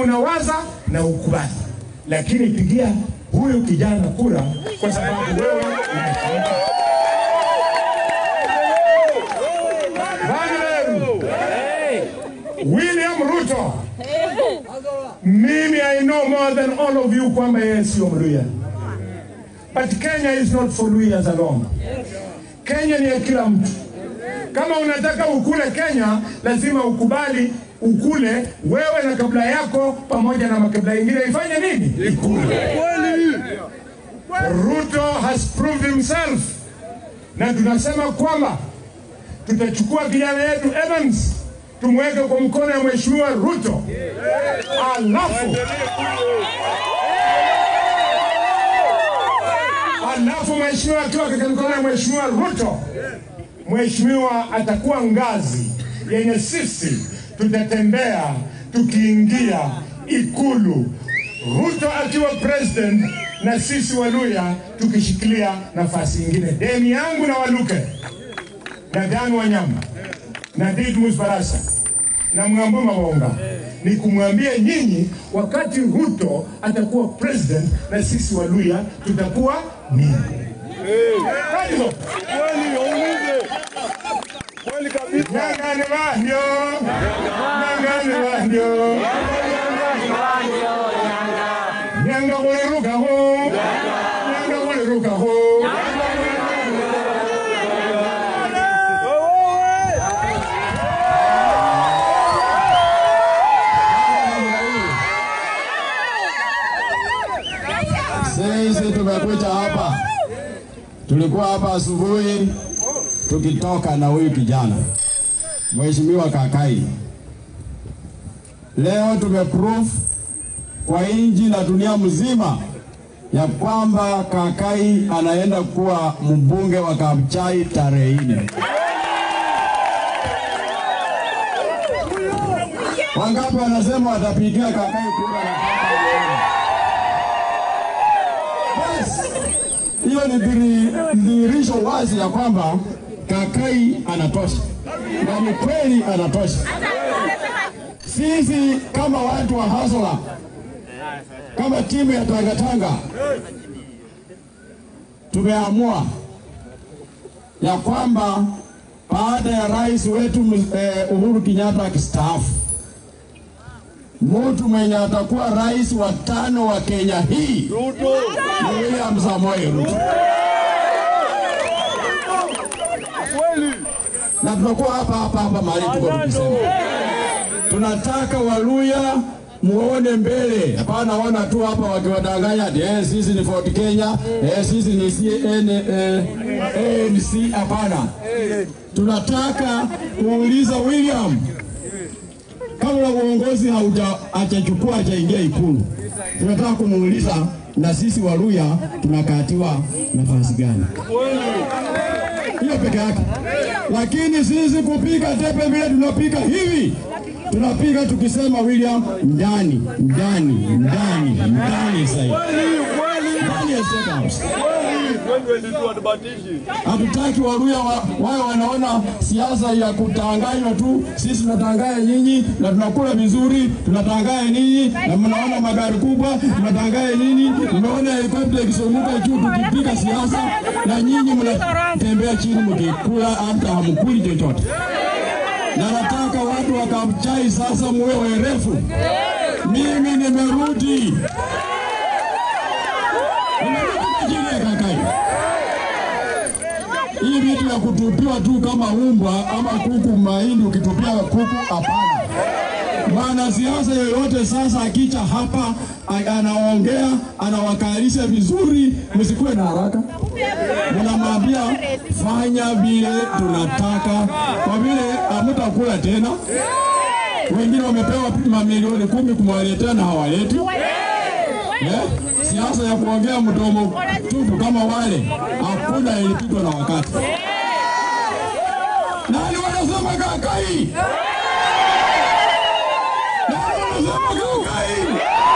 unawaza na ukubali, lakini pigia huyu kijana kura kwa sababu wewe umeshinda. Wagner, William Ruto, mimi I know more than all of you kwamba yeye sio Mluya, but Kenya is not for Luyas alone. Kenya ni ya kila mtu. Kama unataka ukule Kenya, lazima ukubali ukule wewe na kabla yako pamoja na makabila ingine ifanye nini? Ikule. Ruto has proved himself, na tunasema kwamba tutachukua kijana yetu Evans tumweke kwa mkono ya mheshimiwa Ruto, alafu alafu mheshimiwa akiwa katika mkono ya mheshimiwa Ruto, mheshimiwa atakuwa ngazi yenye sisi tutatembea tukiingia Ikulu, Ruto akiwa president na sisi Waluya tukishikilia nafasi ingine. Deni yangu na Waluke na Dan Wanyama na Didmus Barasa na Mng'ambo Mawonga ni kumwambia nyinyi, wakati Ruto atakuwa president na sisi Waluya tutakuwa nini? Kaizo. Nyang'ani bandio, nyang'ani bandio, nyanga kulirukaho, nyanga kulirukaho. Sisi tumekuja hapa, tulikuwa hapa asubuhi tukitoka na huyu kijana Mheshimiwa Kakai. Leo tumeproof kwa inji na dunia mzima ya kwamba Kakai anaenda kuwa mbunge wa Kabuchai tarehe nne. Wangapi wanasema watapigia Kakai kura na Basi, hiyo ni dhiri- dhihirisho wazi ya kwamba Kakai anatosha na ni kweli anatosha. Sisi kama watu wa Hasola, kama timu ya Tangatanga tumeamua ya kwamba baada ya rais wetu eh, Uhuru Kenyatta akistaafu, mtu mwenye atakuwa rais wa tano wa Kenya hii ni William Samoei Ruto. Na tunakuwa hapa hapa hapa mahali tuko tukisema, tunataka Waluya muone mbele, hapana ona tu hapa wakiwadanganya ati eh, sisi ni Ford Kenya, eh, sisi ni CN, eh, ANC. Hapana, tunataka kuuliza William kabla uongozi haujachukua hajaingia Ikulu, tunataka kumuuliza na sisi Waluya tunakatiwa nafasi gani? Hiyo peke yake. Lakini sisi kupiga tepe vile tunapiga hivi, tunapiga tukisema William ndani ndani ndani ndani zaidi ndani ya State House. Hatutaki Waluya wa, wawe wanaona siasa ya kutanganywa tu. Sisi tunatanganya nyinyi na tunakula vizuri, tunatanganya ninyi na mnaona magari kubwa, tunatanganya nyinyi, mnaona helikopta ikizunguka juu tukipiga siasa, na nyinyi mnatembea chini mkikula, hata hamkuli chochote. Na nataka watu wa Kabuchai sasa muwe werefu. Mimi nimerudi, nimerudi chini ya Kakai hii vitu ya kutupiwa tu kama umbwa ama kuku mahindi, ukitupia kuku, hapana. Mwanasiasa yoyote sasa akicha hapa a- anaongea anawakalisha vizuri, msikuwe na haraka, mnamwambia fanya vile tunataka, kwa vile hamtakula tena. Wengine wamepewa mamilioni kumi kumwaletea na hawaleti Eh? Siasa ya kuongea mdomo tupu kama wale hakuna, ilipitwa na wakati. Nani wanasema Kakai? Nani wanasema Kakai?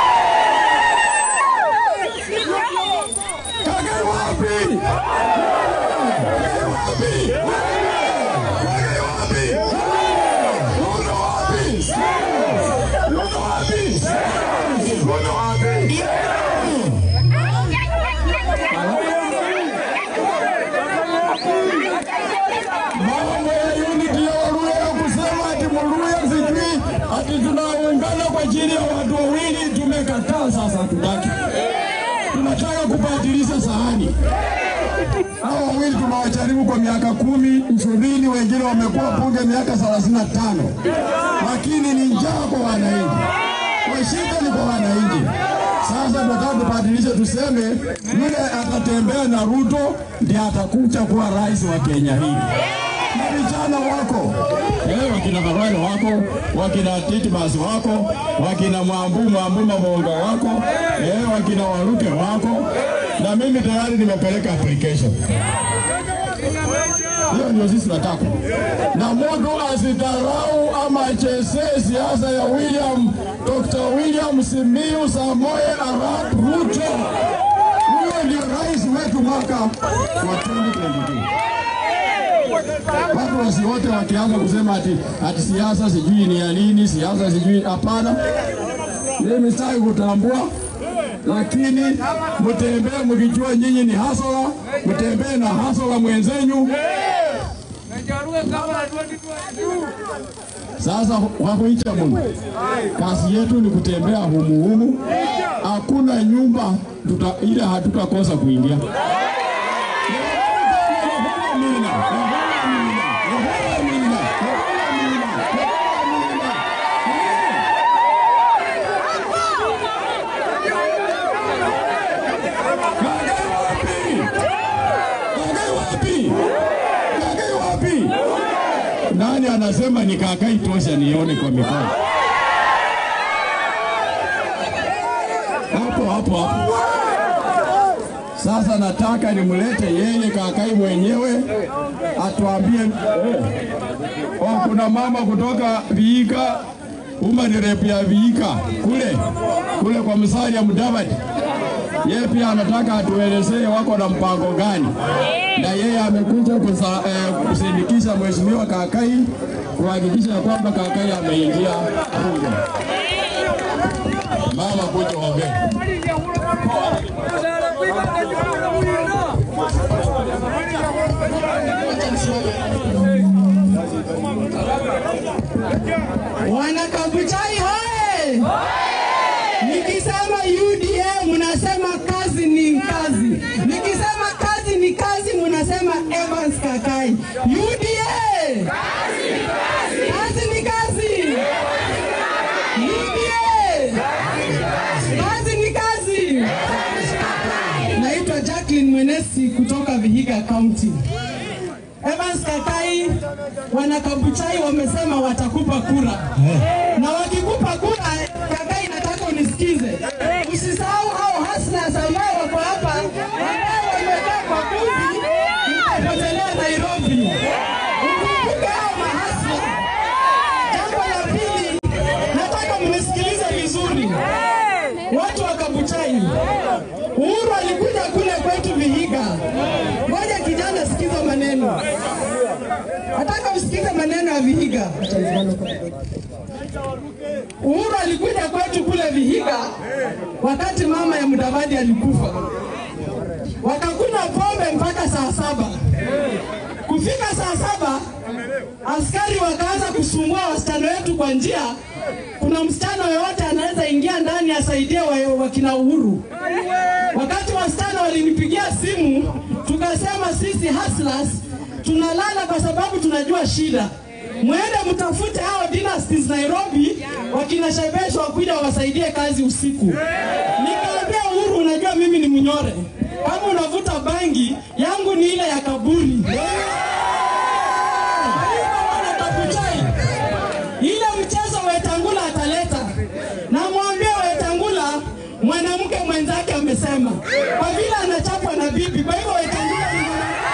Kakai wapi? Kakai wapi? Kakai wapi? Ruto wapi? Ruto wapi? mkono wapi? mambo ya unity ya Waluya ya kusema ati Mluya sijui ati tunaungana kwa ajili ya watu wawili, tumekataa. Sasa hatutaki, tunataka kubadilisha sahani. Hao wawili tumewajaribu kwa miaka kumi ishirini, wengine wamekuwa bunge miaka thelathini na tano, lakini ni njaa kwa wananchi, washida ni kwa wananchi. Sasa tunataka tubadilishe, tuseme yule atatembea na Ruto ndiye atakuja kuwa rais wa Kenya hii na vijana wako eh, wakina Kawale wako wakina Titmas wako wakina Mwambu Mwambu Mabonga wako eh, wakina Waruke wako na mimi tayari nimepeleka application. Hiyo ndio sisi tunataka, na mtu asidharau ama achezee siasa ya William Dr. William Simiyu Samoei Arap Ruto. Huyo ndio rais wetu mwaka wa 2022 watu wasiote wakianza kusema ati, ati siasa sijui ni ya nini, siasa sijui. Hapana, mimi sitaki kutambua, lakini mtembee mkijua nyinyi ni hasola, mtembee na hasola mwenzenyu. Sasa wakuicha Mungu, kazi yetu ni kutembea humuhumu, hakuna nyumba tuta, ile hatutakosa kuingia. Nani anasema ni kakai tosha nione kwa mikono? Hapo hapo hapo. Sasa nataka nimlete yeye kakai mwenyewe atuambie. Eh, oh, kuna mama kutoka Viika, Human Rep ya Viika kule kule kwa Musalia Mudavadi, yeye pia anataka atuelezee wako na mpango gani, na yeye amekuja kusa- eh, kusindikisha mheshimiwa Kakai kuhakikisha ya kwamba Kakai ameingia bunge. Mama kuja ongea. Wanakabuchai hoye! Nikisema UDA mnasema kazi ni kazi, nikisema kazi ni kazi mnasema Evans Kakai. UDA kazi ni kazi, UDA kazi ni kazi. Naitwa Jacqueline Mwenesi kutoka Vihiga County. Evans Kakai, wanakabuchai wamesema watakupa kura na wakikupa kura, Kakai, nataka unisikize, usisahau hao hustlers ambao wako hapa ambao wamekaa kwa kundi mtapotelea Nairobi. Ukumbuke hao mahasla. Jambo la pili, nataka mnisikilize vizuri, watu wa Kabuchai. Uhuru alikuja kule kwetu Vihiga. Ngoja kijana, sikiza maneno. Nataka usikize maneno ya Vihiga. Uhuru alikuja kwetu kule Vihiga wakati mama ya Mudavadi alikufa, wakakunywa pombe mpaka saa saba. Kufika saa saba, askari wakaanza kusumbua wasichana wetu kwa njia. Kuna msichana yoyote anaweza ingia ndani asaidie wa- wakina Uhuru. Wakati wasichana walinipigia simu, tukasema sisi hustlers tunalala kwa sababu tunajua shida. Mwende mtafute hao dynasties Nairobi, wakina Shebesh wakuja wasaidie kazi usiku. Nikaambia Uhuru, unajua mimi ni mnyore, kama unavuta bangi yangu ni ile ya kaburi. Wana Kabuchai, ile mchezo Wetangula ataleta, namwambia Wetangula mwanamke mwenzake amesema, kwa vile anachapwa na bibi, kwa hivyo Wetangula ni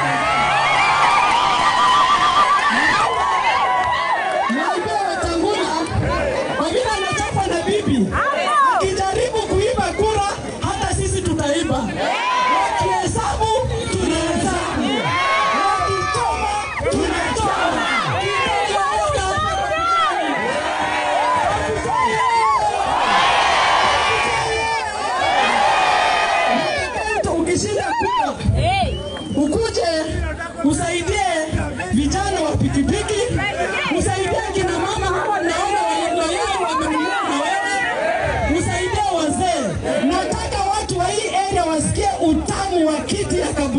Mwambie Wetangula kwa vile anachapwa na bibi, akijaribu kuiba kura, hata sisi tutaiba. Wakihesabu tunahesabu, wakichoma tunachoma. Kitageuka.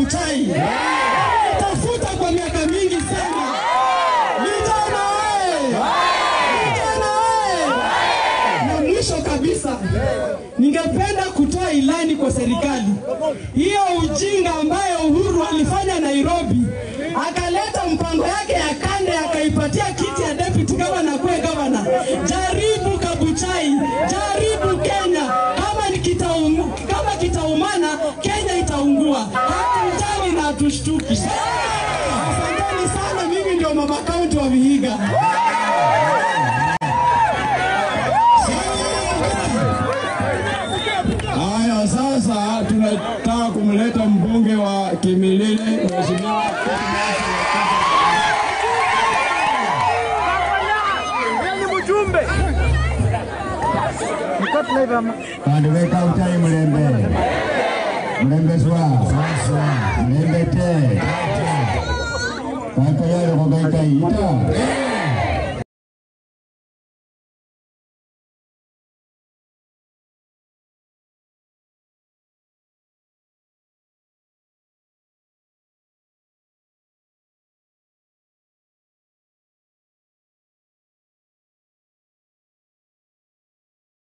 Kabuchai. Tafuta kwa miaka mingi sana. Vijana oye! Vijana oye! Na mwisho kabisa, ningependa kutoa ilani kwa serikali. Hiyo ujinga ambayo Uhuru alifanya Nairobi, akaleta mpango yake ya kande, akaipatia kiti ya deputy governor kuwe governor. Jaribu Kabuchai, jaribu Kenya. Kama ni kitaum, kama kitaumana, Kenya itaungua. Hatujali na hatushtuki. Asanteni sana, mimi ndio mama kaunti wa Vihiga. Haya, sasa tunataka kumleta mbunge wa Kimilili, mheshimiwa Bandu b'ekawuta mulembe mulembe swa mulembe te kaika yaleko kaika ita